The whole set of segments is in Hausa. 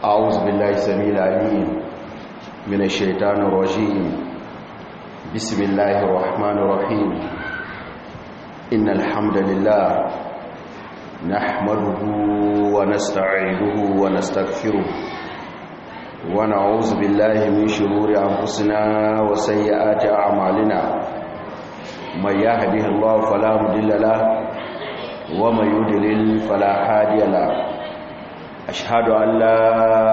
أعوذ بالله السميع العليم من الشيطان الرجيم بسم الله الرحمن الرحيم إن الحمد لله نحمده ونستعينه ونستغفره ونعوذ بالله من شرور أنفسنا وسيئات أعمالنا من يهده الله فلا مضل له ومن يضلل فلا هادي له أشهد أن لا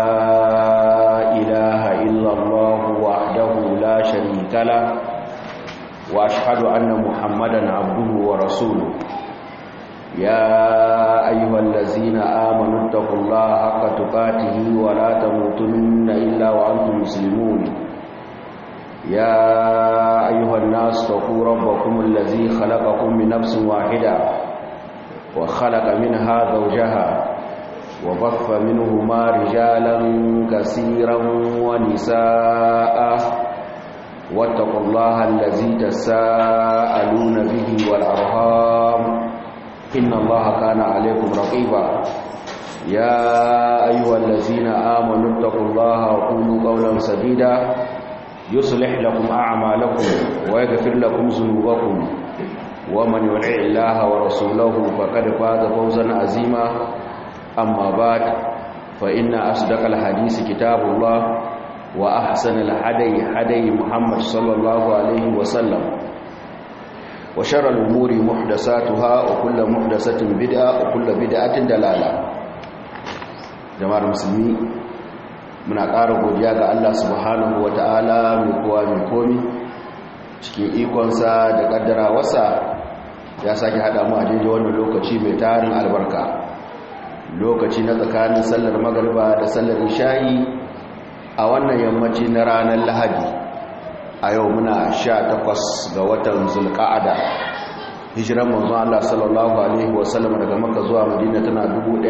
إله إلا الله وحده لا شريك له وأشهد أن محمدا عبده ورسوله يا أيها الذين آمنوا اتقوا الله حق تقاته ولا تموتن إلا وأنتم مسلمون يا أيها الناس اتقوا ربكم الذي خلقكم من نفس واحدة وخلق منها زوجها وبث منهما رجالا كثيرا ونساء واتقوا الله الذي تساءلون به والأرهام إن الله كان عليكم رقيبا يا أيها الذين آمنوا اتقوا الله وقولوا قولا سديدا يصلح لكم أعمالكم ويغفر لكم ذنوبكم ومن يطع الله ورسوله فقد فاز فوزا عظيما أما بعد فإن أصدق الحديث كتاب الله وأحسن الهدي هدي محمد صلى الله عليه وسلم وشر الأمور محدثاتها وكل محدثة بدعة وكل بدعة دلالة جماعة المسلمين muna ƙara godiya ga Allah subhanahu wa ta'ala mai kowa mai komi cikin ikonsa da ƙaddara wasa ya sake haɗa mu a daidai wannan lokaci mai tarin albarka lokaci na tsakanin sallar magariba da sallar isha'i a wannan yammaci na ranar lahadi a yau muna sha takwas ga watan zulka'ada hijiran manzo Allah sallallahu alaihi wasallam daga Makka zuwa Madina tana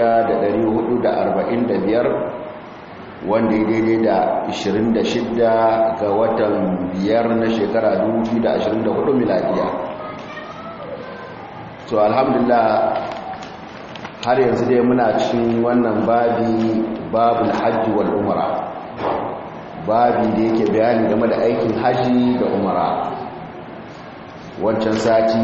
1445 wanda ya daidai da 26 ga watan biyar na shekara 2024 miladiya so alhamdulillah har yanzu dai muna cikin wannan babi babul hajji wal umara babi da yake bayani game da aikin haji da umara wancan sati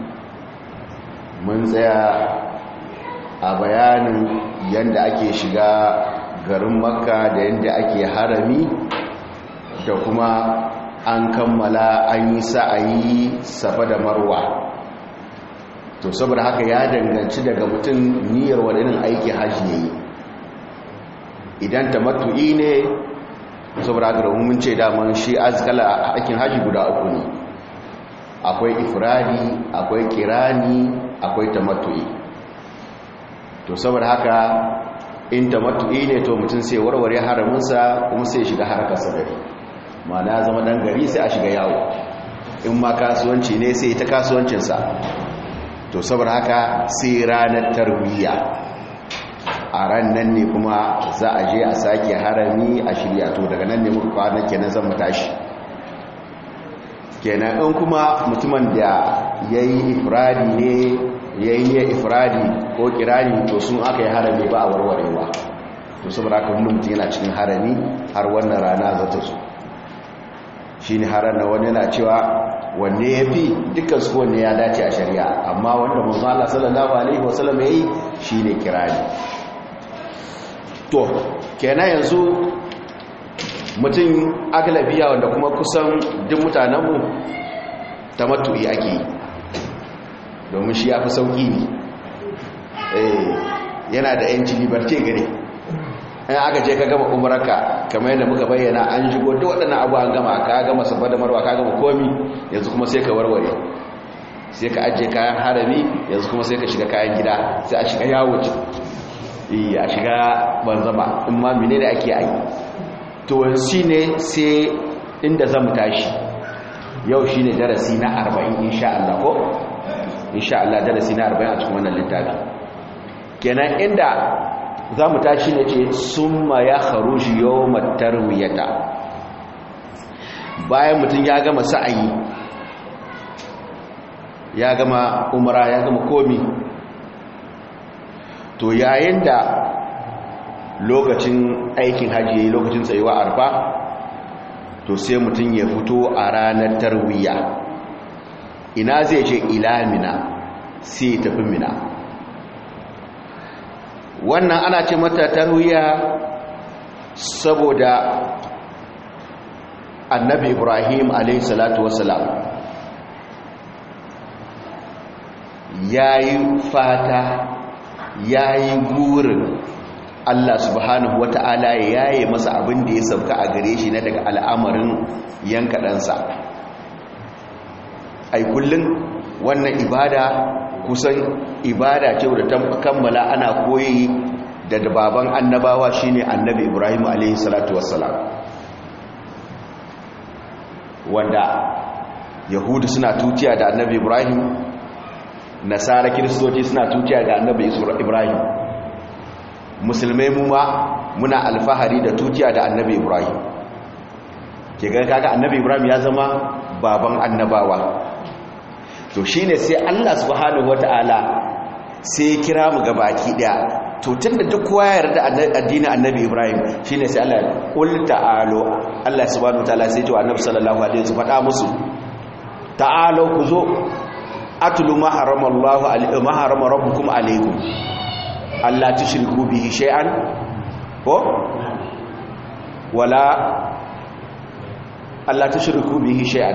mun tsaya a bayanin yadda ake shiga garin makka da yadda ake harami da kuma an kammala an yi sa'ayi safa da marwa to saboda haka ya danganci daga mutum niyyar wadannan aiki haji ya yi idan ta matu'i ne saboda haka da mun ce daman shi azkala aikin haji guda uku ne akwai ifradi akwai kirani akwai tamattu'i to saboda haka in tamattu'i ne to mutum sai warware haraminsa kuma sai shiga harkarsa gari ma'ana zama dan gari sai a shiga yawo in ma kasuwanci ne sai ta kasuwancinsa to saboda haka sai ranar tarwiyya a ran nan ne kuma za a je a sake harami a shirya to daga nan ne muka kwana kenan zan mu tashi kenan in kuma mutumin da ya yi ifradi ne ya yi niyyar ifradi ko kirani to sun aka yi harami ba a warwarewa to saboda haka wani mutum yana cikin harami har wannan rana za ta zo shi ne harar na wani yana cewa wanne ya fi dukkan su wanne ya dace a shari'a amma wanda manzala sallallahu alaihi wasallam ya yi shi ne kirani to kenan yanzu mutum agalabiya wanda kuma kusan duk mutanenmu ta matu'i ake yi domin shi ya fi sauƙi ne yana da yanci liberté gare in aka je ka gama umaraka kamar yadda muka bayyana an shigo duk waɗannan abu an gama ka gama sabba da marwa ka gama komi yanzu kuma sai ka warware sai ka ajiye kayan harami yanzu kuma sai ka shiga kayan gida sai a shiga yawo a shiga banzama in ma mine da ake yi to shi ne sai inda zan tashi yau shi ne darasi na arba'in insha Allah ko insha Allah darasi na arba'in a cikin wannan littafi kenan inda za mu tashi ne ce summa ya kharuji yawmat tarwiyata bayan mutum ya gama sa'ayi ya gama umara ya gama komi to yayin da lokacin aikin hajji lokacin tsayuwa arfa to sai mutum ya fito a ranar tarwiya ina zai ce ilamina sai tafi mina wannan ana ce mata tarwiya saboda annabi ibrahim alayhi salatu wasalam ya yi fata ya yi gurin allah subhanahu wata'ala ya yi masa abin da ya sauka a gare shi na daga al'amarin yanka ɗansa ai kullum wannan ibada kusan ibada ce da ta kammala ana koyi da baban annabawa shine annabi ibrahim alayhi salatu wassalam wanda yahudu suna tutiya da annabi ibrahim nasara kiristoci suna tutiya da annabi ibrahim musulmai mu ma muna alfahari da tutiya da annabi ibrahim ke ga kaga annabi ibrahim ya zama baban annabawa to shine sai Allah subhanahu wataala sai kira mu gabaki daya to tunda duk kowa ya yarda addinin annabi Ibrahim shine sai Allah qul ta'alu Allah subhanahu wataala sai to annabi sallallahu alaihi wasallam faɗa musu ta'alu ku zo atlu ma harama Allah alaikum ma harama rabbukum alaikum Allah tushriku bihi shay'an ko wala Allah tushriku bihi shay'an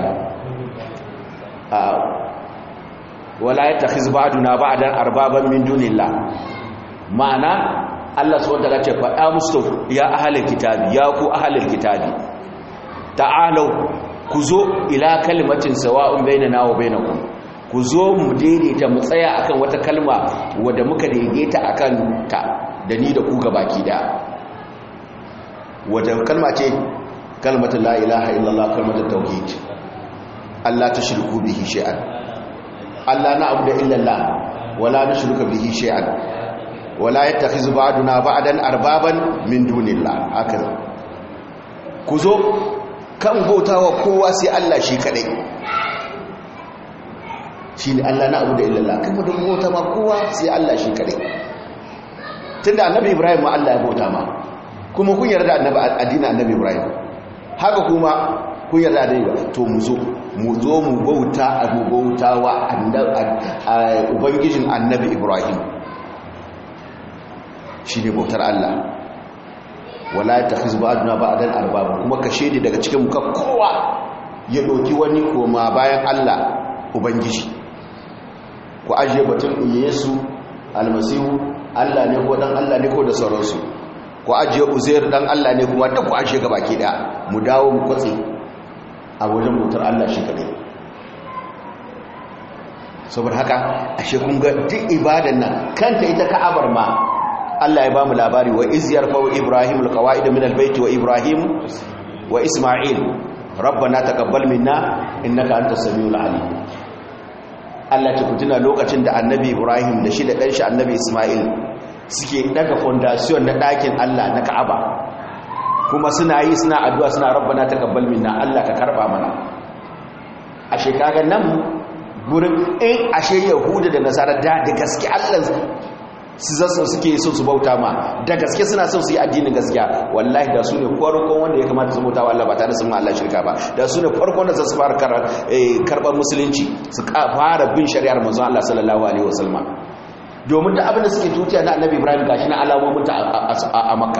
wala ya takhiz ba'duna ba'dan arbaban min dunillah ma'ana Allah subhanahu wa ta'ala ce faɗa musu ya ahlul kitabi ya ku ahlul kitabi ta'alu ku zo ila kalimatin sawa'un bainana wa bainakum ku zo mu daidaita mu tsaya akan wata kalma wadda muka daidaita akan ta da ni da ku gabaki da wadda kalma ce kalmatu la ilaha illallah kalmatu tauhid Allah tushriku bihi shay'an Allah na abu da illallah wala nushriku bihi shay'an wala yattakhizu ba'duna ba'dan arbaban min dunillah haka ku zo kan bautawa kowa sai Allah shi kadai shine Allah na abu da illallah kuma da bauta ma kowa sai Allah shi kadai tunda annabi Ibrahim ma Allah ya bauta ma kuma kun yarda annabi addinin annabi Ibrahim haka kuma kun yarda da yi to mu zo mu zo mu bauta a bauta wa ubangijin annabi ibrahim shi ne bautar allah wala ta fi zuba aduna ba a dan arbabu kuma ka shaidi daga cikin muka kowa ya ɗauki wani koma bayan allah ubangiji ku ajiye batun yesu almasihu allah ne ko dan allah ne ko da sauransu ku ajiye uzair dan allah ne kuma duk ku ajiye gaba ke da mu dawo mu kwatse a wajen bautar Allah shi kadai saboda haka ashe kun ga duk ibadan nan kanta ita ka'abar ma Allah ya bamu labari wa iz yarfa'u ibrahim alqawaid min albayt wa ibrahim wa isma'il rabbana taqabbal minna innaka antas samiul alim Allah ta kutuna lokacin da annabi ibrahim da shi da dan shi annabi isma'il suke daga foundation na dakin Allah na ka'aba kuma suna yi suna addu'a suna rabbana taqabbal minna Allah ka karba mana ashe kaga nan gurin in ashe yahuda da nasara da da gaske Allah su zasu suke so su bauta ma da gaske suna so su yi addinin gaskiya wallahi da su ne farkon wanda ya kamata su bauta wa Allah ba tare da sun ma Allah shirka ba da su ne farkon da za su fara karɓar musulunci su fara bin shari'ar manzon Allah sallallahu alaihi wasallam domin da abin da suke tutiya na annabi Ibrahim gashi na alamomin ta a Makka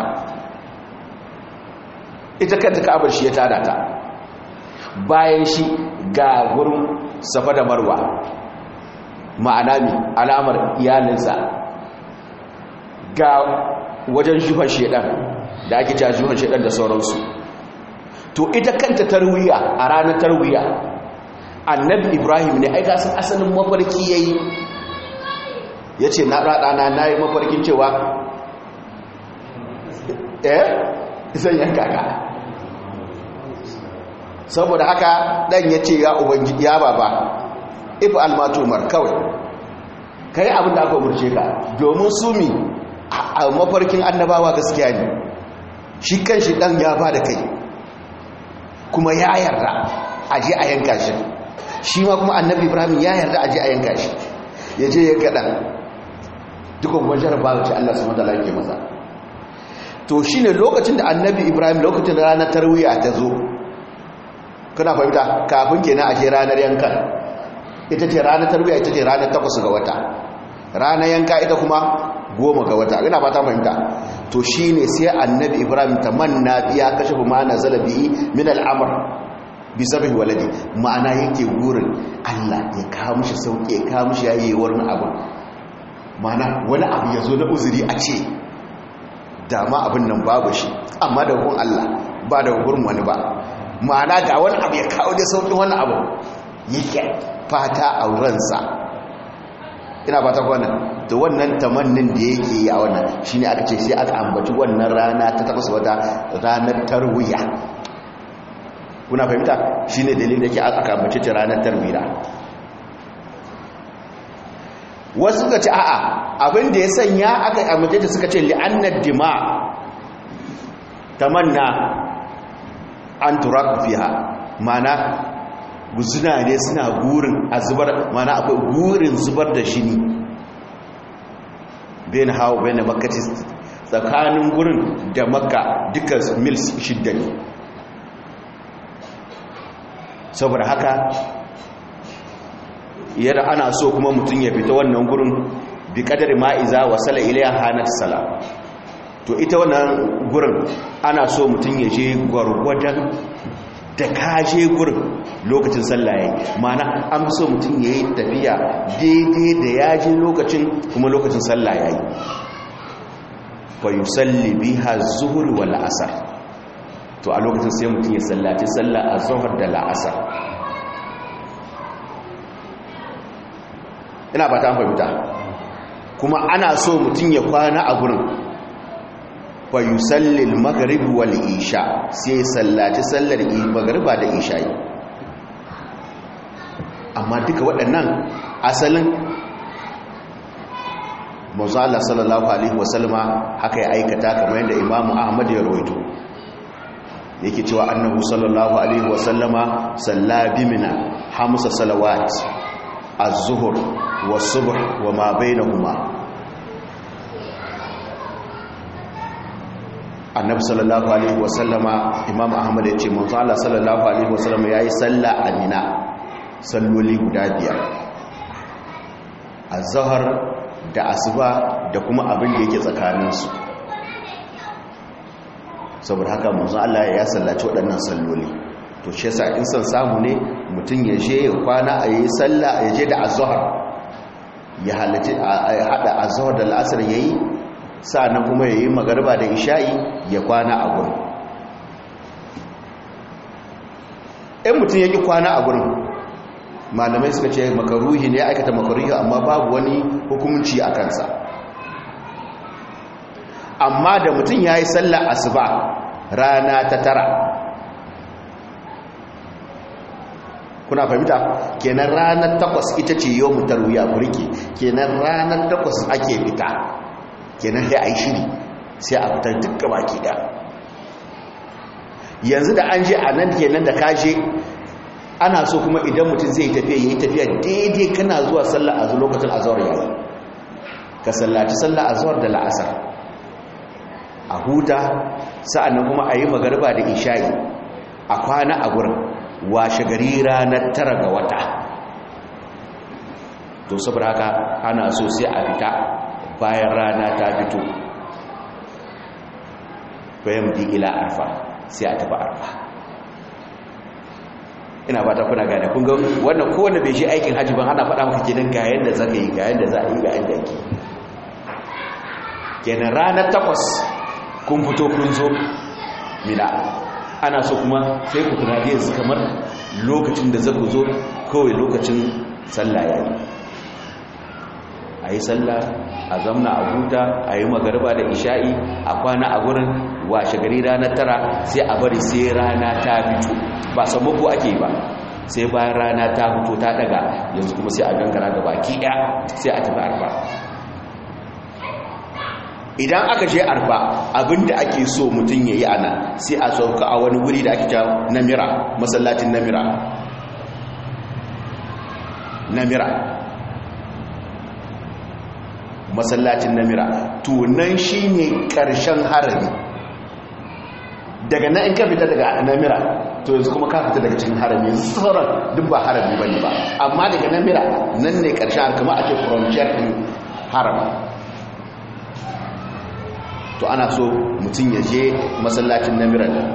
ita kanta ka'abar shi ya tada ta bayan shi ga gurin safa da marwa ma'ana mi alamar iyalinsa ga wajen juhar shedan da ake ta juhar shedan da sauransu to ita kanta tarwiya a ranar tarwiya annabi ibrahim ne aika sun asalin mafarki ya yi ya ce na raɗana na yi mafarkin cewa eh zan yanka ka saboda haka dan ya ce ya ubangiji ya baba if almatumar kawai kai abin da aka umurce ka domin sumi a mafarkin annabawa gaskiya ne shi kan shi dan ya ba da kai kuma ya yarda a je a yanka shi shi ma kuma annabi ibrahim ya yarda a je a yanka shi ya je ya gaɗa dukkan kuma jarabawa ce allah su matala ke masa to shine lokacin da annabi ibrahim lokacin da ranar tarwiya ta zo kana fahimta kafin kenan a ce ranar yankan ita ce ranar tarwiya ita ce ranar takwas ga wata ranar yanka ita kuma goma ga wata ina fata fahimta to shine sai annabi ibrahim tamanna biya kashe ma nazala bihi min al'amr bi sabhi waladi ma'ana yake gurin Allah ya kawo mishi sauki ya kawo mishi yayewar abu ma'ana wani abu ya zo na uzuri a ce dama abin nan babu shi amma da hukun Allah ba da gurin wani ba ma'ana ga wani abu ya kawo da sauƙin wani abu yake fata a ransa ina fata wannan to wannan tamannin da yake yi a wannan shine aka ce sai aka ambaci wannan rana ta takwas wata ranar tarwiya kuna fahimta shine dalilin da ke aka ambaci ta ranar tarwiya wasu suka ce a'a abin da ya sanya aka ambace ta suka ce li'annad dima tamanna an turaku fiha mana guzuna ne suna gurin a zubar mana akwai gurin zubar da shi ne bayan hawa bayan makati tsakanin gurin da makka duka mils shidda ne saboda haka yadda ana so kuma mutum ya fita wannan gurin bi kadar ma'iza wa sala ilayha hanat sala to ita wannan gurin ana so mutum ya je gwargwadon da kaje gurin lokacin sallah yayi mana an so mutum yayi tafiya daidai da ya je lokacin kuma lokacin sallah yayi fa yusalli biha zuhur wal asr to a lokacin sai mutum ya sallaci sallah azhar da la'asar ina ba ta fahimta kuma ana so mutum ya kwana a gurin fa yusallil maghrib wal isha sai sallaci sallar magriba da isha amma duka waɗannan asalin manzo Allah sallallahu alaihi wasallama haka ya aikata kamar yadda Imam Ahmad ya rawaito yake cewa annabi sallallahu alaihi wasallama salla bimina hamsa salawat az-zuhr was-subh wa ma bainahuma annabi sallallahu alaihi wasallama imam ahmad yace manzo Allah sallallahu alaihi wasallama yayi salla a mina salloli guda biyar az-zuhr da asuba da kuma abin da yake tsakaninsu saboda haka manzo Allah ya sallaci waɗannan salloli to shi yasa in san samu ne mutum ya je ya kwana a yi sallah ya je da azhar ya halaci a hada azhar da al'asr yayi sa'annan kuma yayi magariba da isha'i ya kwana a gurin in mutum ya ki kwana a gurin malamai suka ce makaruhi ne aikata makaruhi amma babu wani hukunci a kansa amma da mutum ya yi sallar asuba rana ta tara kuna fahimta kenan ranar takwas ita ce yau mutar wuya burki kenan ranar takwas ake fita kenan sai a yi shiri sai a fitar dukkan baki da yanzu da an je a nan kenan da kaje ana so kuma idan mutum zai tafiya yi tafiya daidai kana zuwa sallar azu lokacin azawar yayi ka sallaci sallar azawar da la'asar a huta sa'annan kuma a yi magarba da isha'i a kwana a gurin washe gari ranar tara ga wata to saboda haka ana so sai a fita bayan rana ta fito bayan bi ila arfa sai a tafi arfa ina ba ta kuna gane kun ga wannan kowane bai shi aikin hajji ban ana faɗa maka kenan ga yanda zaka yi ga yanda za a yi ga yanda yake kenan ranar takwas kun fito kun zo mina ana so kuma sai ku tunani yanzu kamar lokacin da zaku zo kawai lokacin sallah yayi a yi sallah a zamna a huta a yi magarba da isha'i a kwana a gurin washe gari ranar tara sai a bari sai rana ta fito ba sammako ake ba sai bayan rana ta fito ta daga yanzu kuma sai a gangara ga baki ɗaya sai a tafi arba idan aka je arba abinda ake so mutum ya yi ana sai a sauka a wani wuri da ake ta namira masallacin namira namira masallacin namira tunan shi ne ƙarshen harami daga nan in ka fita daga namira to yanzu kuma ka fita daga cikin harami yanzu sauran duk ba harami ba ne ba amma daga namira nan ne ƙarshen har kama ake frontier ɗin harama to ana so mutum ya je masallacin namira da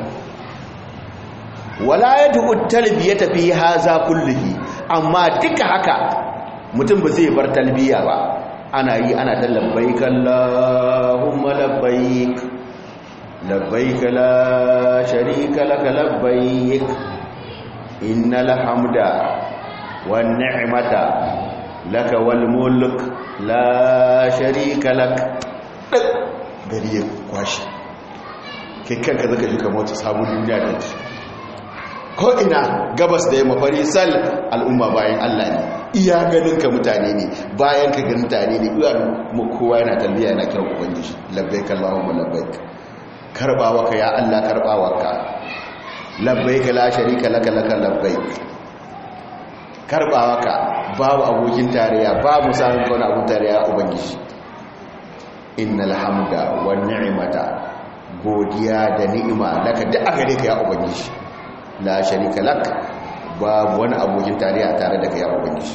wala ya du'u talbiya tafi haza kullihi amma duka haka mutum ba zai bar talbiya ba ana yi ana ta labbaik Allahumma labbaik labbaik la sharika laka labbaik innal hamda wan ni'mata laka wal mulk la sharika lak gari ya kwashi kai kanka zaka ji kamar wata sabon duniya da ta ko ina gabas da yamma fari sal al'umma bayan Allah ne iya ganin ka mutane ne bayan ka ganin mutane ne iya mu kowa yana talbiya yana kiran ubangiji labbaik allahumma labbaik karbawa ka ya Allah karbawa ka labbaik la sharika laka laka labbaik karbawa ka babu abokin tarayya babu samun wani abun tarayya ubangiji innal hamda wan ni'mata godiya da ni'ima laka duk a gare ka ya ubangiji la sharika lak babu wani abokin tarayya tare da kai ya ubangiji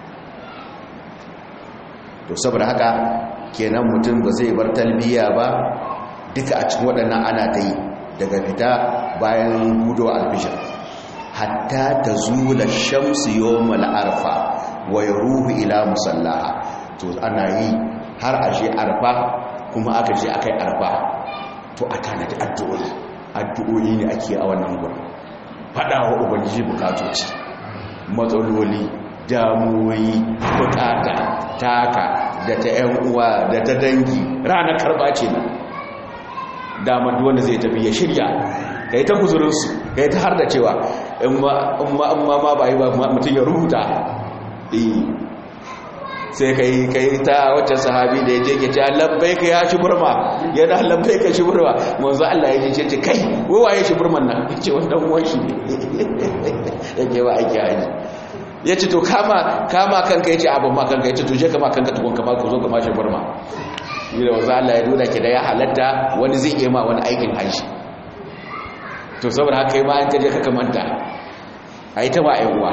to saboda haka kenan mutum ba zai bar talbiya ba duka a cikin waɗannan ana ta yi daga fita bayan gudo alfishir hatta ta zula shamsu yawmal arfa wa yaruhu ila musallaha to ana yi har a je arfa kuma aka je akai arfa to a tanadi addu'o'i addu'o'i ne ake a wannan gurin faɗa wa ubangiji bukatoci matsaloli damuwoyi bukata taka da ta yan uwa da ta dangi ranar karba ce na damar wanda zai tafi ya shirya ka yi ta kuzurinsu ka yi ta har da cewa in ma ma ba yi ba mutum ya rubuta sai ka yi ka yi ta wacce sahabi da ya je ke ce labbai ka ya shi burma yana labbai ka shi burma manzo Allah ya ce ce kai wawaye shi burman nan ya ce wannan uwan shi ne ya ke wa aiki haji ya ce to kama kama kanka ya ce abin ma kanka ya ce to je kama kanka tukun kama ku zo kama shi burma yi da wanzu Allah ya nuna ke da ya halatta wani zai iya ma wani aikin haji to saboda haka yi ma an kaje ka kamanta a yi ta ma uwa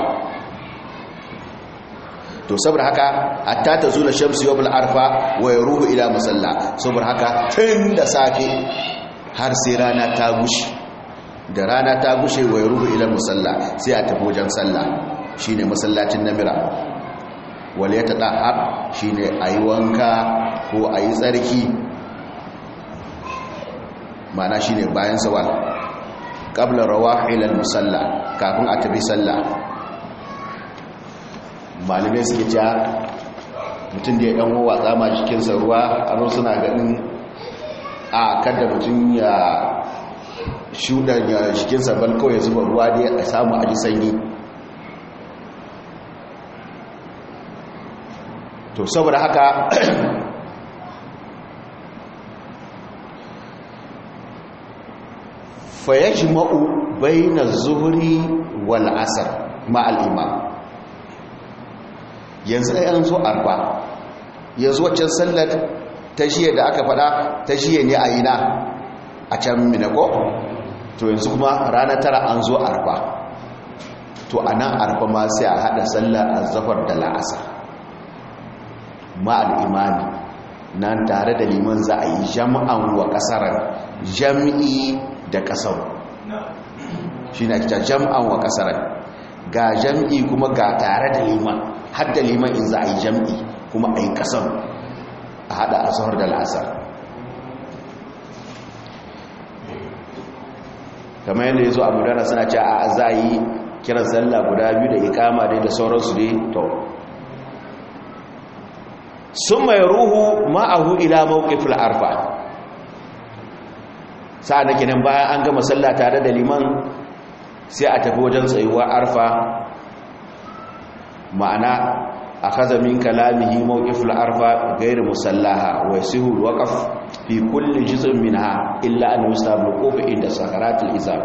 to saboda haka hatta ta zula shamsu yawmul arfa wa yaruhu ila musalla saboda haka tun da safe har sai rana ta gushe da rana ta gushe wa yaruhu ila musalla sai a tafi wajen sallah shine masallacin namira wal yatadahhab shine ayi wanka ko ayi tsarki mana shine bayan sawal qabla rawahil al musalla kafin a tafi sallah malamai suke cewa mutum da ya ɗan watsa ma jikinsa ruwa a suna ganin a kada mutum ya shuɗan ya jikinsa bal kawai zuba ruwa da ya samu a ji sanyi to saboda haka fayajma'u bayna zuhri wal asr ma'al imam yanzu ai an zo arba yanzu waccan sallar ta shiye da aka fada ta shiye ne a ina a can minako to yanzu kuma ranar tara an zo arba to a nan arba ma sai a hada sallar azafar da la'asar ma'al imani nan tare da liman za a yi jam'an wa kasarar jam'i da kasar shi na kita jam'an wa kasarar ga jam'i kuma ga tare da liman hadda liman in za a yi jam'i kuma a yi kasar a hada asahar da la'asar kamar yadda ya zo abu dana suna ce a za a yi kiran sallah guda biyu da ikama dai da sauransu dai to sun mai ruhu ma'ahu ila mawqifil arfa sa'an da kenan bayan an gama sallah tare da liman sai a tafi wajen tsayuwa arfa ma'ana a kaza min kalamihi mawqiful arfa ghayr musallaha wa yasihu alwaqf fi kulli juz'in minha illa an yustabu quf inda sakaratul izab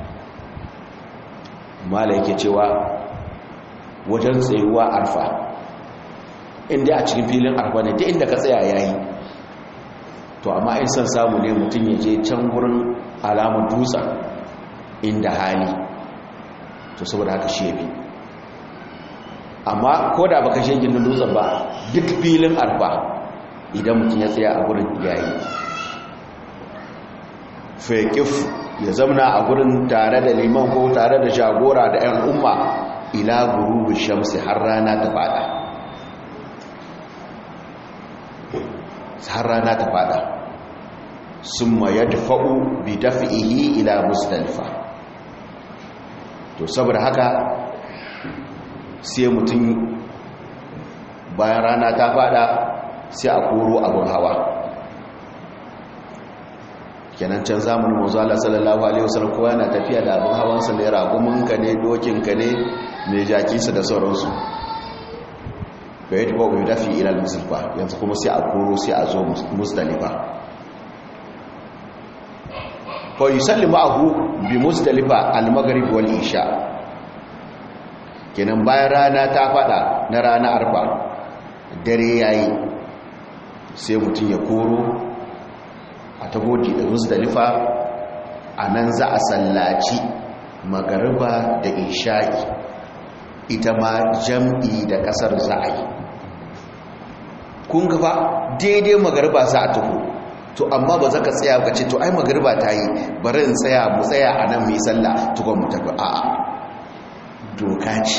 mala yake cewa wajen tsayuwa arfa inda a cikin filin arfa ne duk inda ka tsaya yayi to amma in san samu ne mutum ya je can gurin alamun dutsen inda hali to saboda haka shi yafi amma ko da baka shi gindin dutsen ba duk filin arfa idan mutum ya tsaya a gurin yayi faƙif ya zamna a gurin tare da liman ko tare da jagora da 'yan umma ila gurubu shamsi har rana ta fada har rana ta fada sun ma ya dafa'u bi dafi'ihi ila musdalifa to saboda haka sai mutum bayan rana ta fada sai a koro abin hawa kenan can zamanin mazu Allah sallallahu alaihi wasallam kowa yana tafiya da abin hawansa ne raguminka ne dokinka ne mai jakinsa da sauransu ga yadda babu dafi ilal musulfa yanzu kuma sai a koro sai a zo musdalifa fa yusalli ma'ahu bi musdalifa al-maghrib wal isha kenan bayan rana ta fada na rana arfa dare yayi sai mutum ya koro a tagodi da musdalifa a nan za a sallaci magariba da isha'i ita ma jam'i da kasar za a yi kun gafa daidai magariba za a taho to amma ba za ka tsaya ka ce to ai magariba ta yi bari in tsaya mu tsaya a nan mai sallah tukon mu tafi a'a doka ce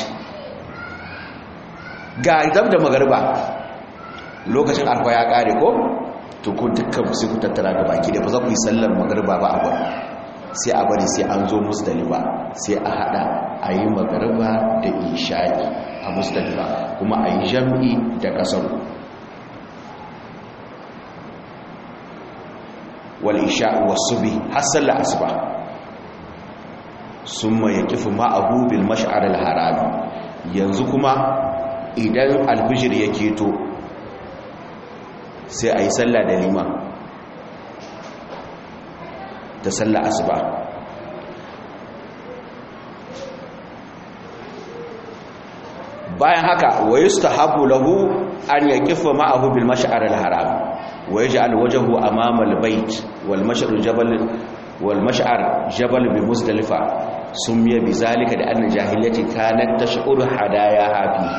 ga dab da magariba lokacin alfa ya kare ko to ku dukkan sai ku tattara da baki da ba za ku yi sallar magariba ba a bari sai a bari sai an zo musdalifa sai a hada a yi magariba da isha'i a musdalifa kuma a yi jam'i da kasar wal isha'i wasu bi har sallar asuba sun ma ya kifi ma'abu bil mash'ar al-harami yanzu kuma idan alfijir ya keto sai a yi sallah da liman da sallah asuba bayan haka wa yustahabu lahu an yaqifa ma'ahu bil mash'ar al haram wa yaj'al wajhahu amama al bayt wal mash'ar jabal wal mash'ar jabal bi muzdalifa sumiya bi zalika da anna jahiliyyati kanat tash'uru hadaya hafi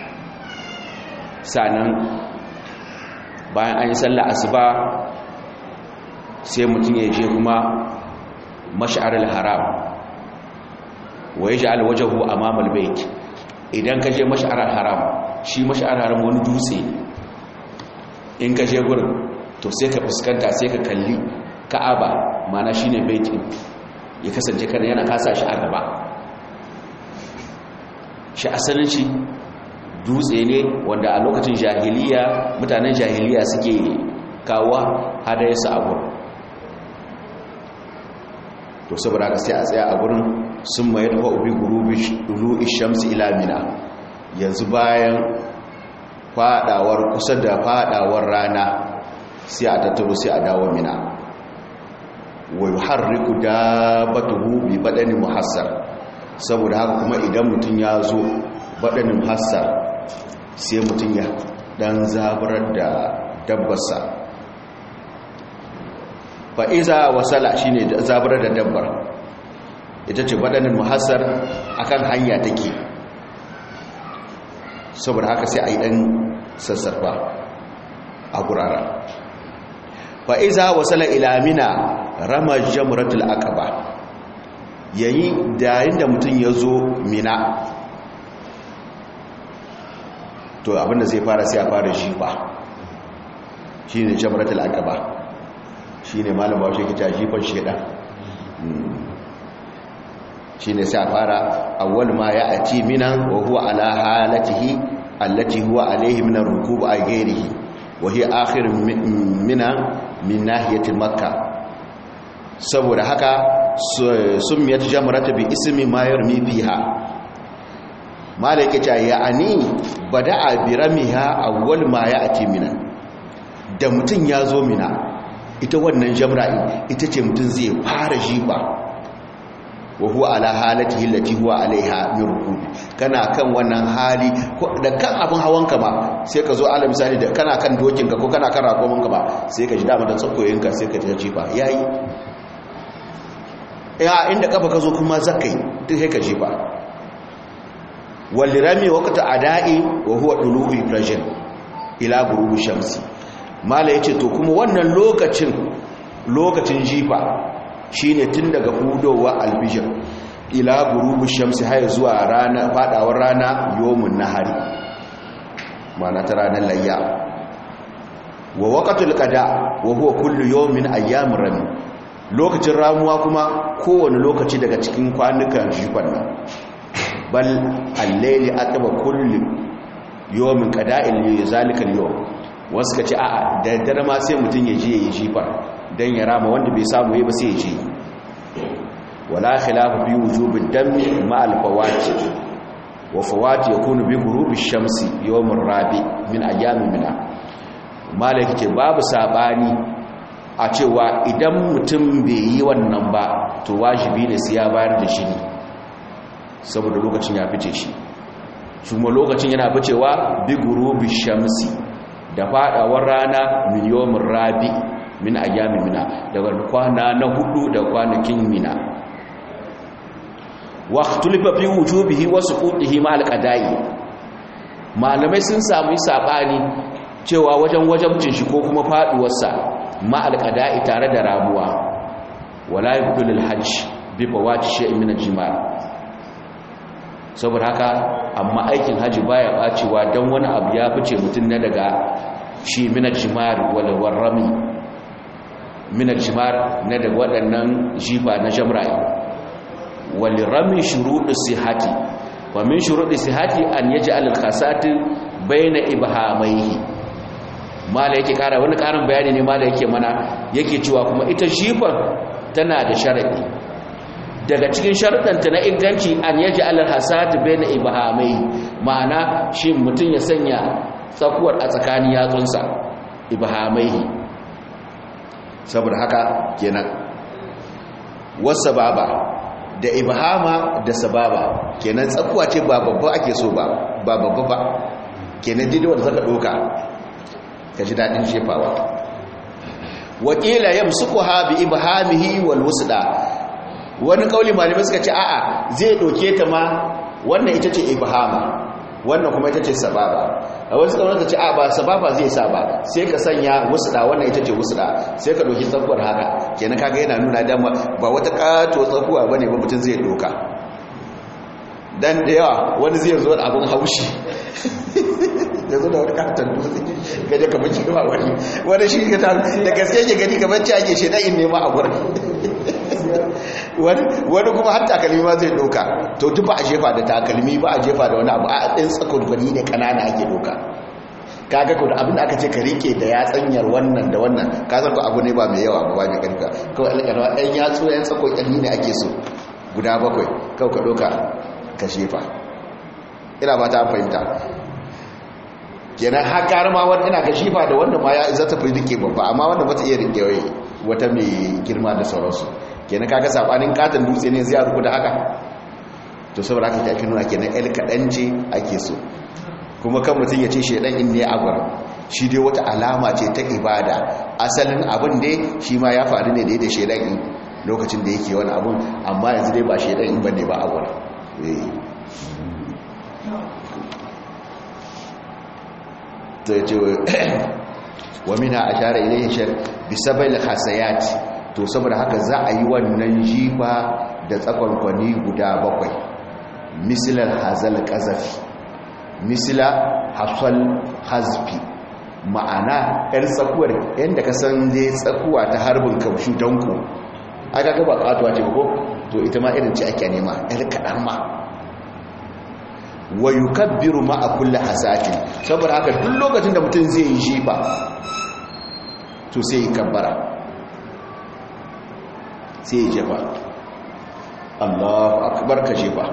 sanan bayan an yi sallah asuba sai mutum ya je kuma mash'arul haram wa yaj'al wajhahu amama al-bayt idan ka je mash'arul haram shi mash'arul haram wani dutse in ka je gurin to sai ka fuskanta sai ka kalli ka'aba mana shine baitin ya kasance kana yana kasa shi a gaba shi asalin shi dutse ne wanda a lokacin jahiliya mutanen jahiliya suke kawo hadayarsa a gurin to saboda haka sai a tsaya a gurin sun mai da ubi gurubi shamsi ilamina yanzu bayan fadawar kusa da fadawar rana sai a tattaro sai a dawo mina wai harriku dabbatuhu bi badani muhassar saboda haka kuma idan mutum ya zo badanin muhassar sai mutum ya dan zabarar da dabbarsa fa'iza wasala shi ne zabarar da dabbar ita ce badanin muhassar akan hanya take saboda haka sai a yi ɗan sassarfa a gurara fa'iza wasala ilamina rama jamuratul aqaba yayi dayin da mutum ya zo mina to abinda zai fara sai a fara jifa shi ne jamuratul aqaba shi ne malama shi kita jifan shida shi ne sai a fara awwal ma ya ati minan wa huwa ala halatihi allati huwa alaihi min ar-rukub a ghairihi wa hiya akhir minan min nahiyati makka saboda haka summiyat jamratu bi ismi ma yarmi fiha malaka ta ya'ani bada'a bi ramiha awwal ma ya'ti mina da mutun ya zo mina ita wannan jamra ita ce mutun zai fara jiba wa huwa ala halatihi allati huwa alaiha min rukub kana kan wannan hali da kan abin hawanka ma sai ka zo ala misali da kana kan dokinka ko kana kan rakominka ba sai ka ji dama da tsakoyinka sai ka ta jifa yayi ya inda kafa ka zo kuma zakai duk sai ka jefa walirami waqta ada'i wa huwa dulu'ul fajr ila ghurubi shamsi mala yace to kuma wannan lokacin lokacin jifa shine tun daga hudowa alfijir ila ghurubi shamsi har zuwa rana fadawar rana yawmun nahari mana ta ranar layya wa waqatul qada wa huwa kullu yawmin ayyamir rami lokacin ramuwa kuma kowane lokaci daga cikin kwanukan jifan nan bal al-layli aqba kullu yawmin qada'il zalika al-yawm wasu ka ce a'a da dare ma sai mutum ya je ya yi jifa dan ya rama wanda bai samu yi ba sai ya je wala khilafu bi wujubid dami ma al-fawati wa fawati yakunu bi ghurubi shamsi yawm ar-rabi min ayyamin mina malaki ce babu sabani a cewa idan mutum bai yi wannan ba to wajibi ne sai ya bayar da shi saboda lokacin ya fice shi kuma lokacin yana ficewa bi gurubi shamsi da fadawar rana miliyomin rabi min ayyami mina daga kwana na hudu da kwanakin mina waqtulifa fi wujubihi wa suqutihi ma alqada'i malamai sun samu sabani cewa wajen wajabcin shi ko kuma faduwarsa ma alqada'i tare da rabuwa wala yubdul hajj bi fawati shay'in min al-jima' saboda haka amma aikin haji baya bacewa dan wani abu ya fice mutun na daga shi min al-jimar wal warami min al-jimar na daga waɗannan jifa na jamra'i wal rami shuruɗu sihati wa min shuruɗi sihati an yaj'al al-khasati bayna ibhamaihi mala yake kara wani karin bayani ne mala yake mana yake cewa kuma ita jifan tana da sharadi daga cikin sharadanta na inganci an yaji alal hasad baina ibhamai ma'ana shi mutun ya sanya tsakuwar a tsakanin yatsunsa ibhamai saboda haka kenan wasababa da ibhama da sababa kenan tsakuwa ce ba babba ake so ba ba babba ba kenan dai wanda zaka doka ka ji daɗin shefawa wakila yamsuku ha bi ibhamihi wal wusda wani kauli malamai suka ce a'a zai doke ta ma wannan ita ce ibhama wannan kuma ita ce sababa a wasu kawai ka ce a ba sababa zai sa ba sai ka sanya wusda wannan ita ce wusda sai ka doki tsakuwar haka kenan kaga yana nuna dama ba wata kato tsakuwa bane ba mutum zai doka dan da yawa wani zai zo da abun haushi ya zo da wani katon dutse gaje kamar cewa wani wani shi ka da gaske ke gani kamar ci ake shaidan in nema a gurin wani kuma har takalmi ma zai doka to duk ba a jefa da takalmi ba a jefa da wani abu a ɗin tsakon gwani ne kanana ake doka kaga ko da abin da aka ce ka rike da ya tsanyar wannan da wannan ka san ko abu ne ba mai yawa ba ba mai karfa kawai alƙarwa ɗan yatsu ɗan tsakon ƙarni ne ake so guda bakwai kawai ka doka ka shefa ina ba ta fahimta kenan haka ma wani ina ga shifa da wanda ma ya za ta fi rike babba amma wanda ba ta iya rike wai wata mai girma da sauransu kenan kaga sabanin katon dutse ne zai ruku da haka to saboda haka ta nuna kenan el kaɗan ce ake so kuma kan mutum ya ce shaidan in ne agwar shi dai wata alama ce ta ibada asalin abin dai shi ma ya faru ne da da shaidan in lokacin da yake wani abun amma yanzu dai ba shaidan in bane ba agwar to ya ce wa mina a share ilayin shar bisabai hasayat to saboda haka za a yi wannan jifa da tsakonkwani guda bakwai misilar hazal kazafi misila hafsal hazfi ma'ana 'yan tsakuwar yadda ka san dai tsakuwa ta harbin kamshu danko aka gaba katuwa ce ko to ita ma irin ce ake nema 'yan kaɗan ma wa yukabbiru ma'a kulli hasatin saboda haka duk lokacin da mutum zai yi jifa to sai ya kabbara sai ya jefa Allahu akbar ka jefa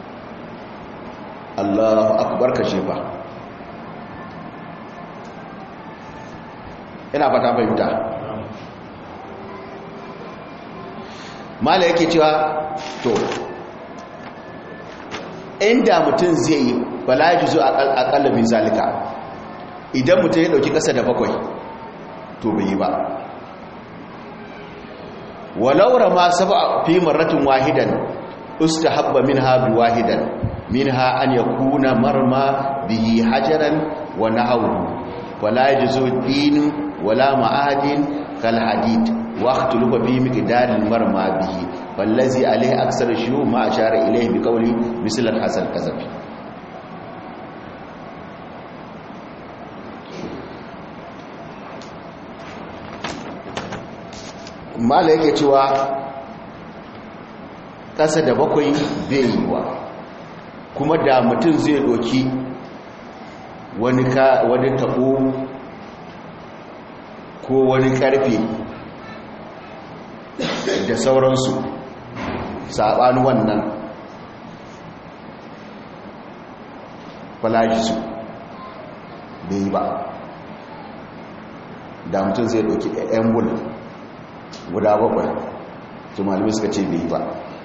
Allahu akbar ka jefa ina fata fahimta mala yake cewa to inda mutum zai yi bala ya zo a kallabin zalika idan mutum ya dauki kasa da bakwai to bai yi ba walau rama sab'a fi marratin wahidan ustahabba minha bi wahidan minha an yakuna marma bihi hajaran wa nahwu wala yajzu din wala ma'adin kal hadid wa ikhtalafa fi miqdar al marma bihi wallazi alayhi aksar shuhu ma ashara ilayhi bi qawli misl al hasan kazafi mala yake cewa ƙasa da bakwai bai yi wa kuma da mutum zai doki wani taɓo ko wani ƙarfe da sauransu saɓani wannan falajisu bai yi ba da mutum zai doki 'yan bulu guda bakwai to malamai suka ce bai ba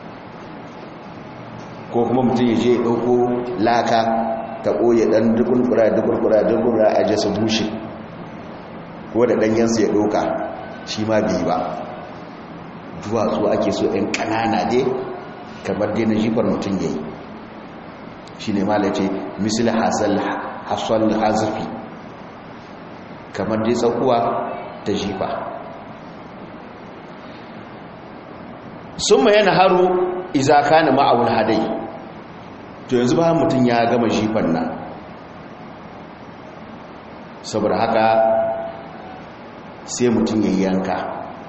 ko kuma mutum ya je ɗauko laka ta ɓoye ɗan dukurkura dukurkura dukurkura a jasa bushe ko da ɗanyensu ya ɗauka shi ma bai ba duwatsu ake so ‘yan ƙanana dai kamar dai na jifar mutum ya yi shi ne mala ce misali hasal hazafi kamar dai tsakuwa ta jifa sun ma yana haru iza kana ma'awul hadai to yanzu ba mutum ya gama jifan nan saboda haka sai mutum ya yanka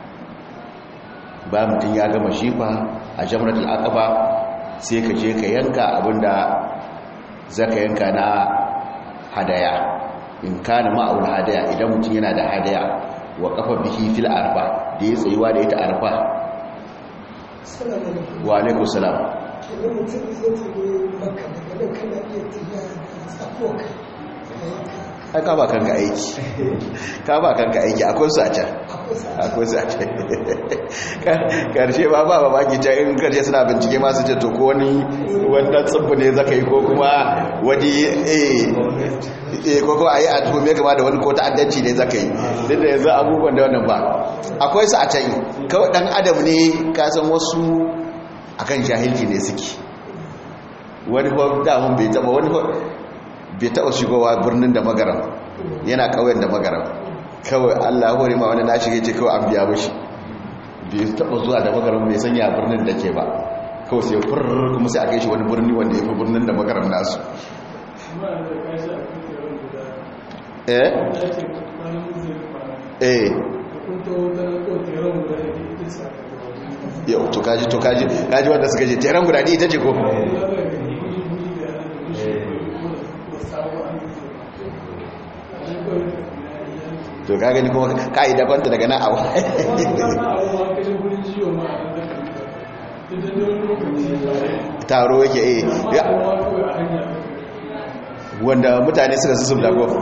ba mutum ya gama jifa a jamratul aqaba sai ka je ka yanka abinda zaka yanka na hadaya in kana ma'awul hadaya idan mutum yana da hadaya wa kafa bihi fil arfa da ya tsayuwa da ita arfa wa alaikun salam ai ka ba kanka aiki ka ba kanka aiki akwai su a can akwai su a can karshe ba ba ba baki can in karshe suna bincike masu ce to ko wani wanda tsibbu ne zaka yi ko kuma wani eh ko kuma a yi a tuhume gaba da wani ko ta'addanci ne zaka yi duk da yanzu abubuwan da wannan ba akwai su a can kawai dan adam ne kasan wasu akan jahilci ne suke wani ko damun bai taba wani ko bai taba shigowa birnin da magaram yana kauyen da magaram kawai Allah hore ma wani na shige ce kawai an biya mishi bai taba zuwa da magaram bai sanya birnin da ke ba kawai sai furr kuma sai a kai shi wani birni wanda ya fi birnin da magaram nasu eh eh yau to kaji to kaji kaji wanda suka je teran guda ne ita ce ko to ka gani kuma kai dabanta daga nan awa taro yake eh wanda mutane suka su da gofa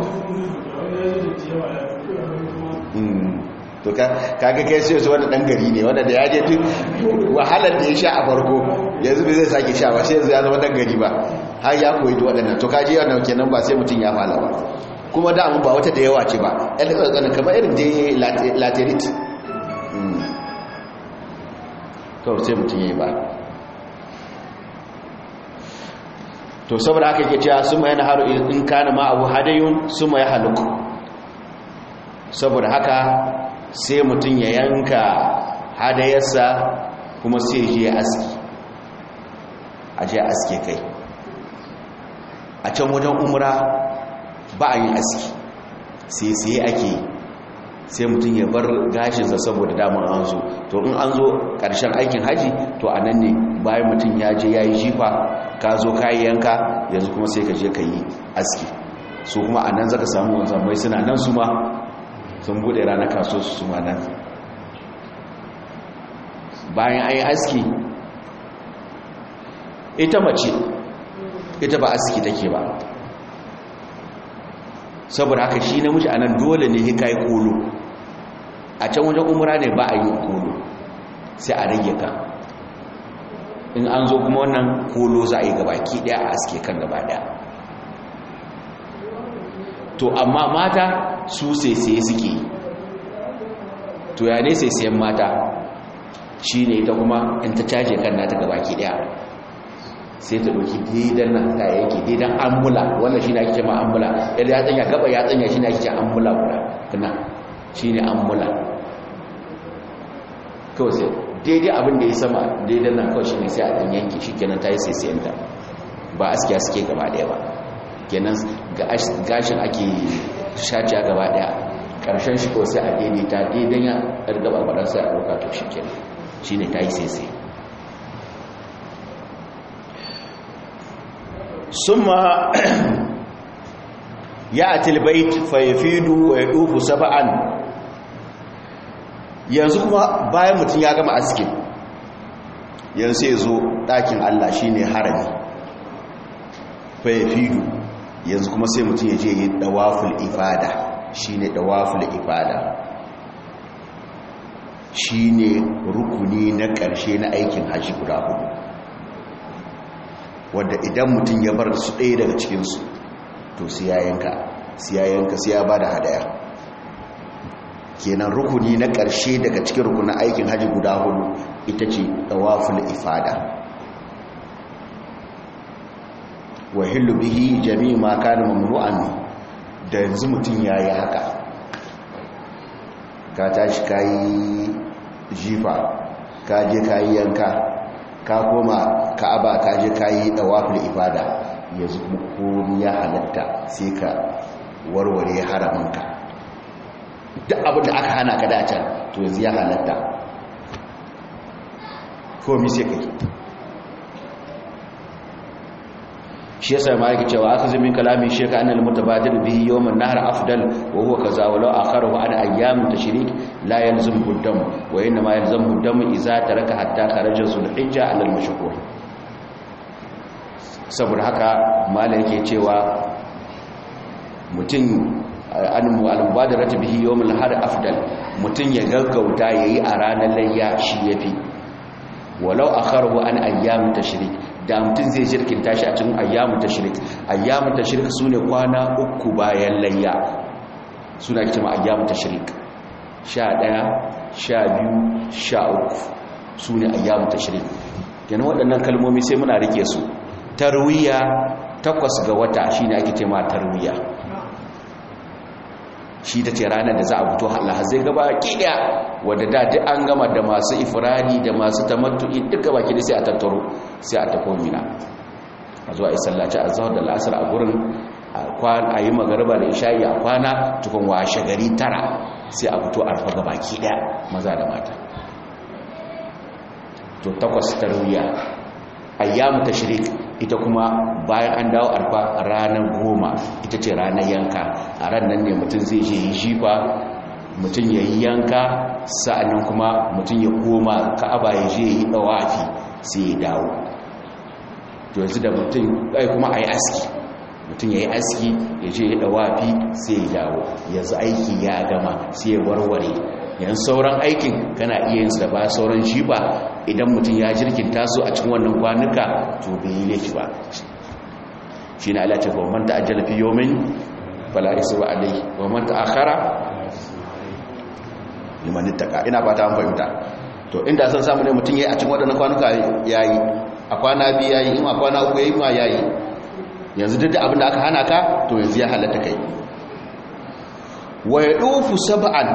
to kaga kai sai su wanda dan gari ne wanda da ya je duk wahalar da ya sha a farko yanzu bai zai sake sha ba sai yanzu ya zama dan gari ba har ya koyi duk waɗannan to kaji wannan kenan ba sai mutum ya fala ba kuma da mun ba wata da yawa ce ba ɗan tsakanin kamar irin da laterit to sai mutum ya yi ba to saboda haka ke cewa sun ma yana haru in kana ma abu hadayun sun ma ya haluku saboda haka sai mutum ya yanka hadayarsa kuma sai je aski a je aske kai a can wajen umra ba a yin aski sai sai ake sai mutum ya bar gashinsa saboda damar an zo to in an zo ƙarshen aikin haji to a nan ne bayan mutum ya je ya yi jifa ka zo ka yi yanka yanzu kuma sai ka je ka yi aski su kuma a nan zaka samu wanzan mai suna nan su ma sun bude ranar kaso su ma nan bayan an yi aski ita mace ita ba aski take ba saboda haka shi namiji a nan dole ne hika yi kolo a can wajen umura ne ba a yi kolo sai a rage ka in an zo kuma wannan kolo za a yi gabaki daya a aske kan gaba daya to amma mata su saisaye suke to ya ne saisayen mata shi ne ita kuma in ta caje kan nata gabaki daya sai ta doki daidan nan kayayyaki daidan ambula wannan shi ne ake cewa ambula yadda ya tsanya gaba ya tsanya shi ne ake cewa ambula guda kana shi ne ambula kawai sai daidai abin da ya sama daidan nan kawai shi ne sai a ɗan yanki shi kenan ta yi sai sayanta ba askiya suke gaba daya ba kenan gashin ake shaciya gaba daya karshen shi ko sai a daidaita daidan ya ɗargaba baɗan sai a ɗauka to shi kenan shi ne ta yi sai sai ثم يأتي البيت فيفيد ويدوف سبعا yanzu kuma bayan mutum ya gama askin yanzu sai zo ɗakin Allah shine harami fayafidu yanzu kuma sai mutum ya je yi dawaful ifada shine dawaful ifada shine rukuni na ƙarshe na aikin hajji guda hudu wadda idan mutum ya bar su ɗaya daga cikinsu to siyayenka siyayenka siya ba da hadaya kenan rukuni na ƙarshe daga cikin rukunin aikin hajji guda hudu ita ce tawaful ifada wa hillu bihi jami'i ma kana mamnu'an da yanzu mutum yayi haka ka tashi kayi jifa ka je kayi yanka ka koma ka'aba ka je kayi dawaful ifada yanzu komai ya halatta sai ka warware haramanka duk abin da aka hana ka dace to yanzu ya halatta komai sai kai shi yasa ma yake cewa aka zumi kalamin sheka annal mutabadir bihi yawm an-nahr afdal wa huwa kaza walau akharahu an ayyam tashrik la yalzam buddam wa inna ma yalzam buddam idza taraka hatta kharaja zulhijja ala al-mashhur saboda haka malai yake cewa mutum al-mubadaratu bihi yawm al-nahr afdal mutum ya gaggauta yayi a ranar layya shi yafi walau akharahu an ayyam tashrik da mutum zai shirkin tashi a cikin ayyamu tashrik ayyamu tashrik sune kwana uku bayan layya suna cewa ayyamu tashrik 11 12 13 sune ayyamu tashrik kenan waɗannan kalmomi sai muna rike su tarwiya takwas ga wata shine ake cewa tarwiya shi ta ce ranar da za a fito zai gaba kiɗa wadda da duk an gama da masu ifirani da masu tamattu'i duka baki da sai a tattaro sai a tafo mina a zuwa yi sallaci a zahar da la'asar a gurin a yi magarba da ishayi a kwana tukun washe gari tara sai a fito arfa gaba kiɗa maza da mata to takwas tarwiya ayyamu tashrik ita kuma bayan an dawo arfa ranar goma ita ce ranar yanka a ran nan ne mutum zai je yi jifa mutum ya yi yanka sa'annan kuma mutum ya koma ka'aba ya je yi dawafi sai ya dawo to yanzu da mutum kai kuma a yi aski mutum ya yi aski ya je yi dawafi sai ya dawo yanzu aiki ya gama sai ya warware yanzu sauran aikin kana iya yin da ba sauran shi ba idan mutum ya jirkinta su a cikin wannan kwanuka to bai yi laifi ba shi na alace ba man ta'ajjala fi yawmin fala isra alayhi wa man ta'akhara liman ittaqa ina fata an fahimta to inda san samu ne mutum yayi a cikin wadannan kwanuka yayi a kwana biyu yayi in a kwana uku yayi ma yayi yanzu duk da abin da aka hana ka to yanzu ya halatta kai wa yadufu sab'an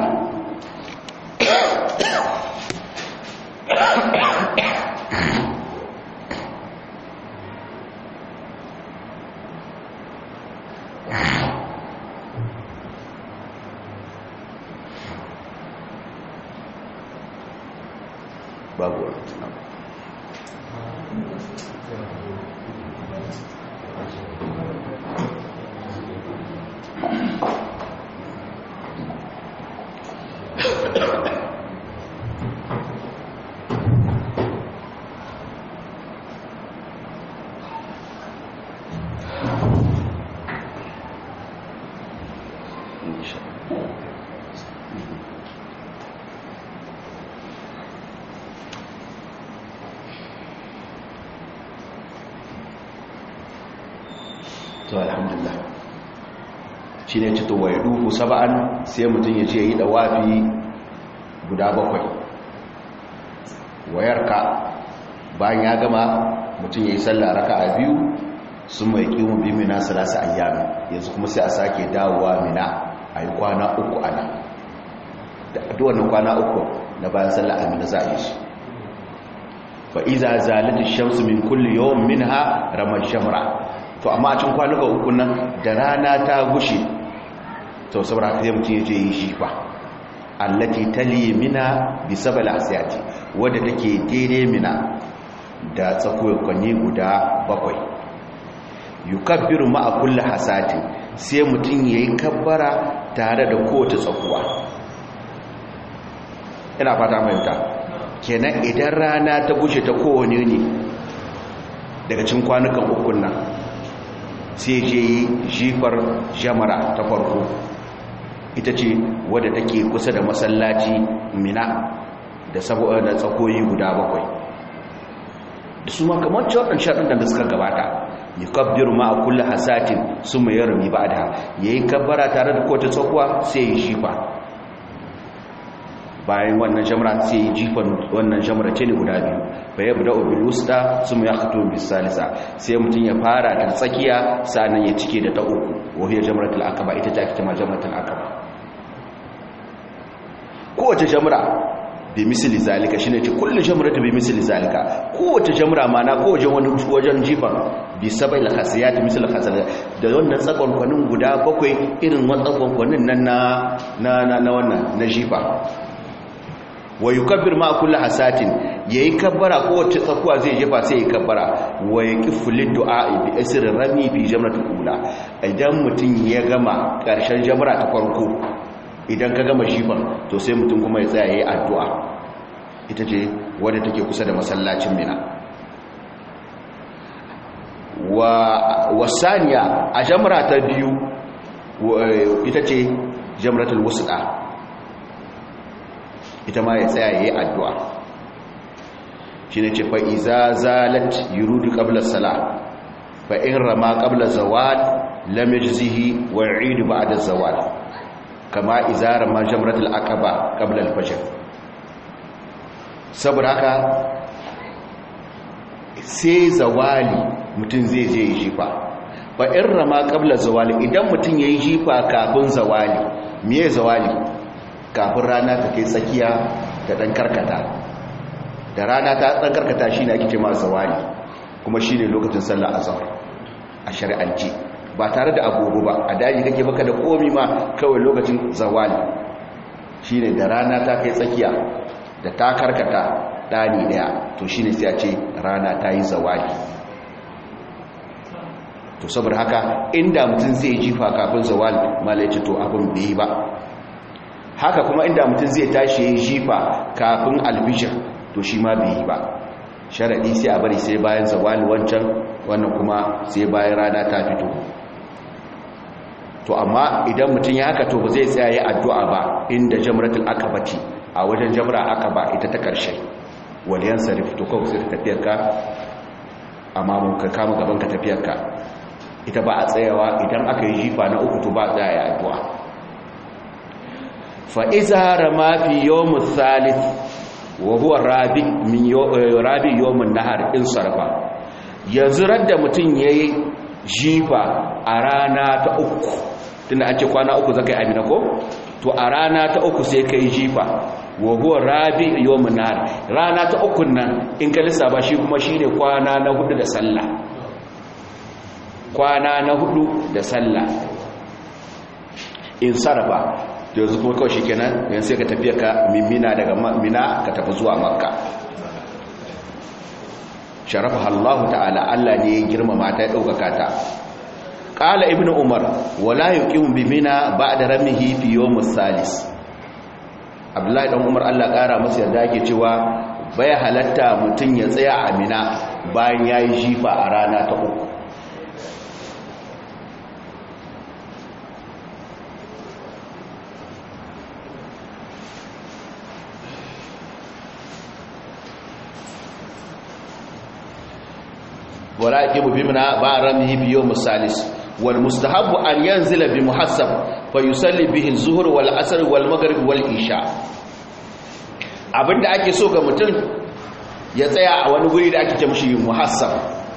babu wani to alhamdulillah shi ne cito wa ya duhu saba'an sai mutum ya ce yi dawafi guda bakwai wayarka bayan ya gama mutum ya yi sallah raka a biyu sun mai kiwon bi mina salasa ayyami yanzu kuma sai a sake dawowa mina a yi kwana uku ana da duwannan kwana uku na bayan sallah a mina za a yi shi fa iza zalata shamsu min kulli yawm minha ramar shamra to amma a cikin kwanuka uku nan da rana ta gushe to saboda haka mutum ya je yi shi fa allati tali mina bi sabal asiyati wadda take daidai mina da tsakuwar kwanni guda bakwai yukabbiru ma'a kulli hasati sai mutum yayi kabbara tare da kowace tsakuwa ina fata mai kenan idan rana ta gushe ta kowane ne daga cikin kwanukan ukun nan sai je yi jifar jamara ta farko ita ce wadda take kusa da masallaci mina da saboda tsakoyi guda bakwai da su makamar cewa shaɗin da suka gabata yi kabbiru ma a kulle hasatin su mai yarumi ba da ya yi kabbara tare da kowace tsakuwa sai yi jifa bayan wannan jamra sai yi jifan wannan jamra ce ne guda biyu bai yabu da obin wusta su mai hato bisalisa sai mutum ya fara da tsakiya sa'annan ya cike da ta uku wahiyar jamratul akaba ita ta ake ma jamratul akaba kowace jamra bi misali zalika shine ce kullu jamratu bi misali zalika kowace jamra mana kowace wani wajen jifan bi sabai khasiyat misal khasiyat da wannan tsakon kwanin guda bakwai irin wannan tsakon kwanin nan na na na wannan na jifa wa yukabbir ma kullu hasatin yayi kabbara kowace tsakuwa zai jefa sai yayi kabbara wa yaqifu lid-du'a bi asr rami fi jamratul ula idan mutun ya gama karshen jamra ta farko idan ka gama shifan to sai mutum kuma ya tsaya yayi addu'a ita ce wadda take kusa da masallacin Mina wa wasaniya a jamra ta biyu ita ce jamratul wusqa ita ma ya tsaya yayi addu'a shine ce fa iza zalat yurudu qabla salat fa in rama qabla zawal lam yajzihi wa yu'idu ba'da zawal kama izara ma jamratul aqaba qabla al-fajr saboda haka sai zawali mutum zai je yi jifa fa in rama qabla zawali idan mutum yayi jifa kafin zawali miye zawali kafin rana ta kai tsakiya da dan karkata da rana ta dan karkata shine ake cewa zawali kuma shine lokacin sallar azhar a shari'ance ba tare da agogo ba a daji kake baka da komi ma kawai lokacin zawali shine da rana ta kai tsakiya da ta karkata dani daya to shine sai a ce rana ta yi zawali to saboda haka inda mutum zai jifa kafin zawali malai ce to abin bai ba haka kuma inda mutum zai tashi yi jifa kafin albishir to shi ma bai yi ba sharaɗi sai a bari sai bayan zawali wancan wannan kuma sai bayan rana ta fito to amma idan mutum ya haka to ba zai tsaye addu'a ba inda jamratul akabati a wajen jamra akaba ita ta ƙarshe waliyan sarif to kawai sai tafiyarka amma mun ka kama gaban ka tafiyarka ita ba a tsayawa idan aka yi jifa na uku to ba tsaya addu'a fa iza rama fi yawm thalith wa huwa rabi min rabi yawm an-nahar in sarfa yanzu radda mutun yayi jifa a rana ta uku tunda an ce kwana uku zakai amina ko to a rana ta uku sai kai jifa wa huwa rabi yawm an-nahar rana ta uku nan in ka lissafa shi kuma shine kwana na hudu da sallah kwana na hudu da sallah in sarfa yanzu kuma kawai shikenan yanzu sai ka tafi ka mimina daga mina ka tafi zuwa makka sharafa Allah ta'ala Allah ne ya girmama ta ya daukaka ta qala ibnu umar wala yuqimu bi mina ba'da ramihi fi yawm salis abdullahi dan umar Allah kara masa yarda yake cewa bai halatta mutun ya tsaya a mina bayan yayi jifa a rana ta uku ولا يقيم بمنا بعرمه في يوم الثالث والمستحب أن ينزل بمحسب فيصلي به الظهر والعصر والمغرب والعشاء abinda ake so ga mutum ya tsaya a wani guri da ake ce mishi muhassab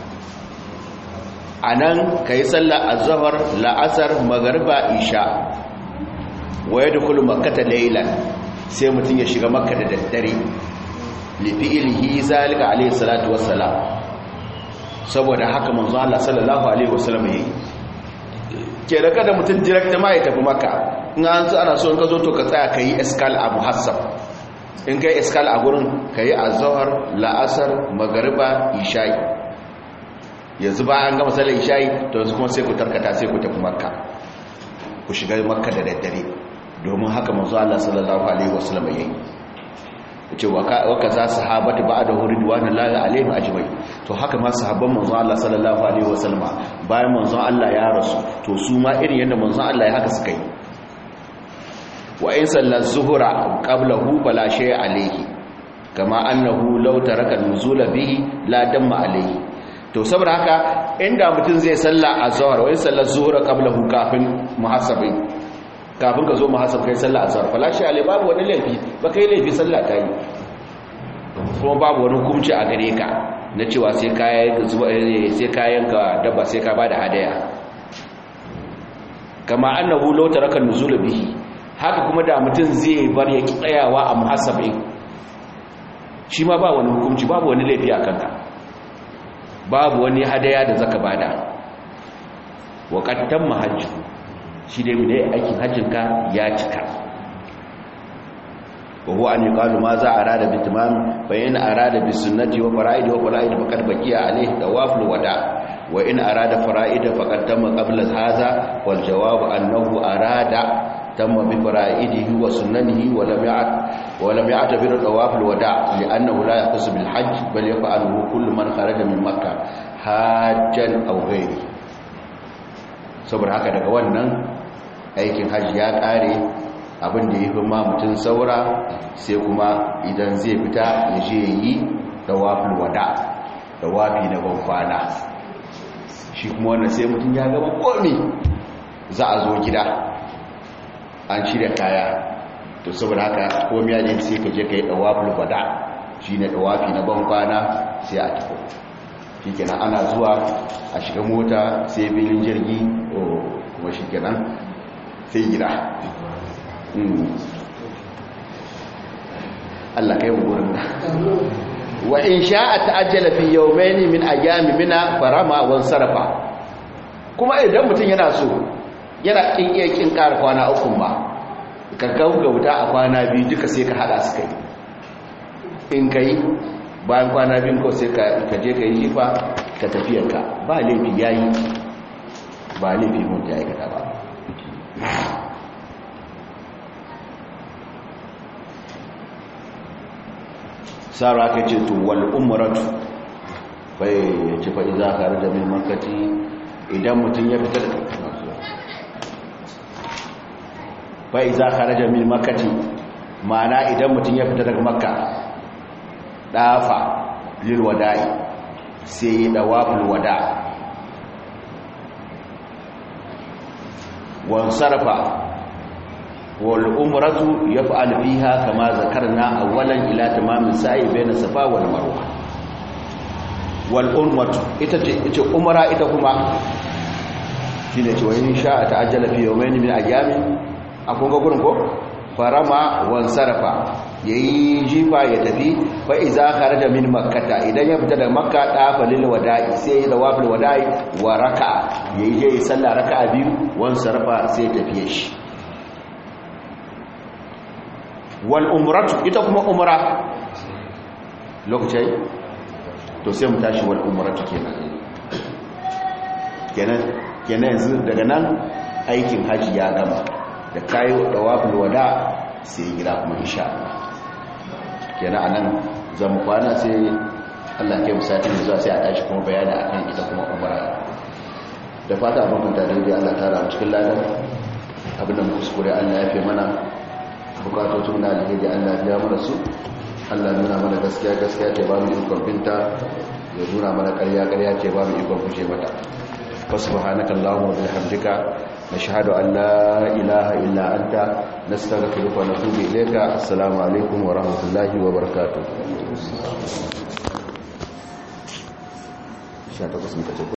anan kai sallar azhar la'asar magriba isha wa yadkhulu makkata laylan sai mutun ya shiga makka da daddare li fi'lihi zalika alayhi salatu wassalam saboda haka manzo Allah sallallahu alaihi wasallam yayi ke da kada mutun direct ma ya tafi makka in an so ana so in ka zo to ka tsaya kai iskal a muhassab in kai iskal a gurin kai azhar la'asar magriba isha'i yanzu ba an gama sallar isha'i to yanzu kuma sai ku tarkata sai ku tafi makka ku shiga makka da daddare domin haka manzo Allah sallallahu alaihi wasallam yayi yace wa kaza sahabatu ba'da ridwanullahi alaihim ajmai to haka ma sahabban manzo Allah sallallahu alaihi wasallam bayan manzo Allah ya rasu to su ma irin yanda manzo Allah ya haka suka yi wa in salla zuhra qablahu fala shay alaihi kama annahu law taraka nuzula bihi la damma alaihi to saboda haka inda mutum zai salla azhar wa in salla zuhra qablahu kafin muhasabi kafin ka zo muhasab kai sallah azhar fala shi alai babu wani laifi ba kai laifi sallah ta yi kuma babu wani hukunci a gare ka na cewa sai kayan sai kayan ka dabba sai ka bada hadaya kama annahu law taraka nuzul bihi haka kuma da mutum zai bar ya tsayawa a muhasabin shi ma ba wani hukunci babu wani laifi a kanka babu wani hadaya da zaka bada wa qad tamma hajju shi dai mu dai aikin hajjinka ya cika wa huwa an yuqalu ma za arada bi tamam fa in arada bi sunnati wa fara'id wa fara'id faqad baqiya alayhi tawaful wada wa in arada fara'id faqad tamma qabla hadha wal jawab annahu arada tamma bi fara'idihi wa sunnanihi wa lam ya'at wa lam ya'tabir tawaful wada li'annahu la yaqsu bil hajj bal yaf'aluhu kullu man kharaja min makkah hajjan aw ghayrihi saboda haka daga wannan aikin hajji ya kare abin da ya fi ma mutum saura sai kuma idan zai fita ya je yi dawafin wada dawafi na banfana shi kuma wannan sai mutum ya gaba komi za a zo gida an shirya kaya to saboda haka komi ya ne sai ka je ka yi dawafin wada shi ne dawafi na banfana sai a tafi shi kenan ana zuwa a shiga mota sai filin jirgi kuma shi kenan sai gida Allah kai wurin da wa in sha'a ta'ajjala fi yawmayn min ayami mina farama wan sarafa kuma idan mutum yana so yana kin iya kin ƙara kwana uku ba ka gaugauta a kwana biyu duka sai ka hada su kai in kai bayan kwana biyu ko sai ka je ka yi jifa ka tafiyarka ba laifi yayi ba laifi mun ya aikata ba sara ka ce to wal umratu bai ce fa idza kharaja min makkati idan mutun ya fita fa idza kharaja min makkati ma'ana idan mutun ya fita daga makka dafa lil wada'i sai dawaful wada wan sarfa والعمرة يفعل فيها كما ذكرنا أولا إلى تمام السعي بين الصفا والمروة والعمرة إتى عمرة إتى كما shine cewa in sha ta'ajjala fi yawmayn min ayyamin akun ga gurin ko farama wan sarafa yayi jifa ya tafi fa iza kharaja min makkata idan ya fita da makka da falil wada'i sai ya dawafil wada'i wa raka'a yayi je sallah raka'a biyu wan sarafa sai tafiye shi wal umratu ita kuma umra lokaci to sai mu tashi wal umratu kenan kenan kenan yanzu daga nan aikin haji ya gama da kayo dawaful wada sai gida kuma insha Allah kenan anan zamu kwana sai Allah ya musati da zuwa sai a tashi kuma bayani akan ita kuma umra da fata abin da dai Allah ta ramu cikin ladan abin da mu kuskure Allah ya fi mana bukatocin na alheri Allah biya mana su Allah nuna mana gaskiya gaskiya ce ba mu ikon binta ya nuna mana karya karya ce ba mu ikon kushe mata فسبحانك اللهم وبحمدك نشهد أن لا إله إلا أنت نستغفرك ونتوب إليك السلام عليكم ورحمة الله وبركاته 18 muka ce